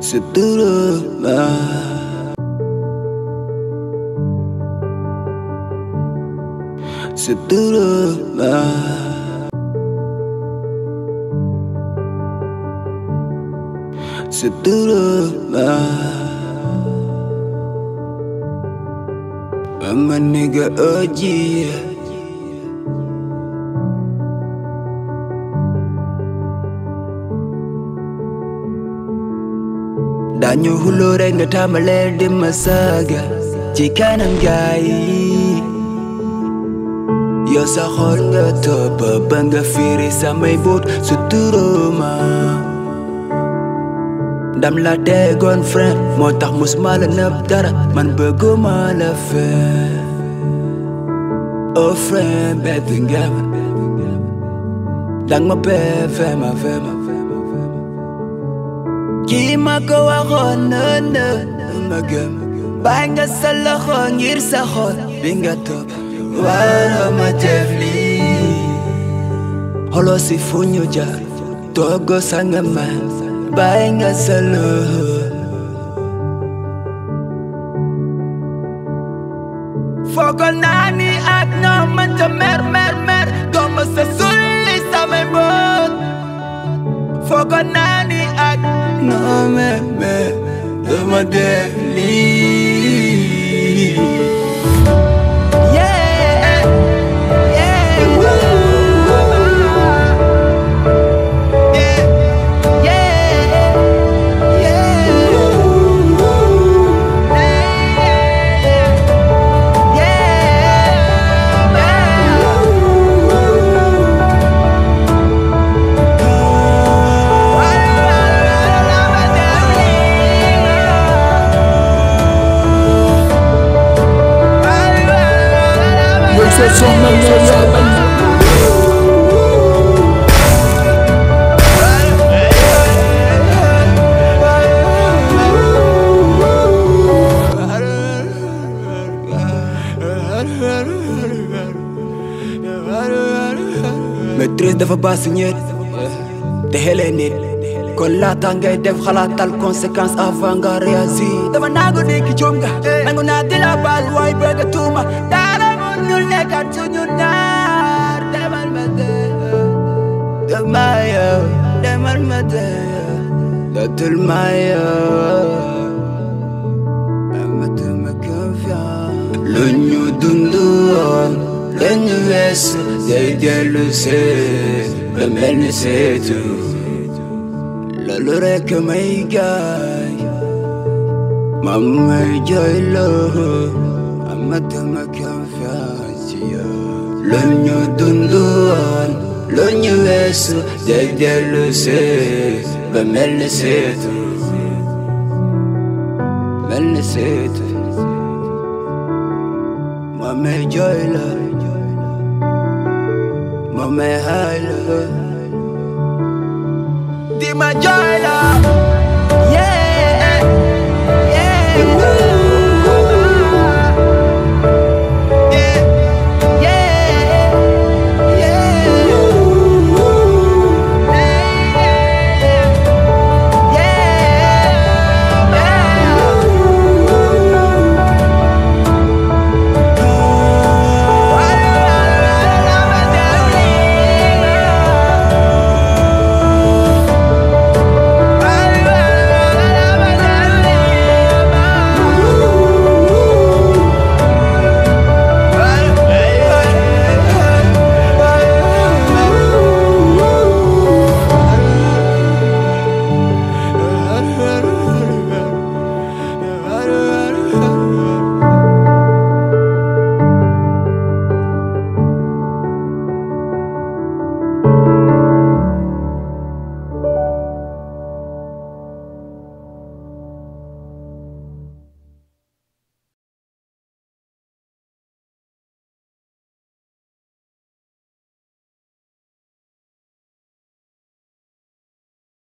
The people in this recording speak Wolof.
Seterusnya Seterusnya Seterusnya I'm a nigga OG dañu xuloo rek nga tàmbalee di ma saaga ci kanam gaay yi yow sa xol nga topp ba nga fiiri samay boot su turóoma ndam la tegoon friend moo tax musuma la nëb dara man bëgguma la fen oh friend bébé nga ma dang ma bee fema fema kii ma ko waxoon nënë ma gëm bàyyi nga sa loxo ngir sa xol bi nga topp waroo ma def lii xolo si fu ñu jaar toogo sa nga man bàyyi nga sa loxo foogoon naa ni ak ñoo mënta mer mer mer dooma sa sulli samay mbóot foogoon naa ni ak ñoo mer mer dooma def lii Yeah, yeah, woo. Yeah, yeah, maîtrise dafa baax si ñeet te xelee nit kon laata ngay def xalaatal conséquence avant nga réagir dama naagu nekk coom nga nangu naa di la baal waaye bëgg a tuuma dara mun ñu nekkat suñu naar demal ma dee dama yow demal ma dee dootul ma yow amatuma confiance lu ñu dund woon lu ñu weesu day dellu see ba mel ni seetu loolu rekk may gaay mam may jooyloo amatuma confiance ci yow lu ñu dund woon lu ñu weesu day dellu see ba mel ni seetu mel ni seetu mam may jooyloo mam may hayloo di ma jooyloo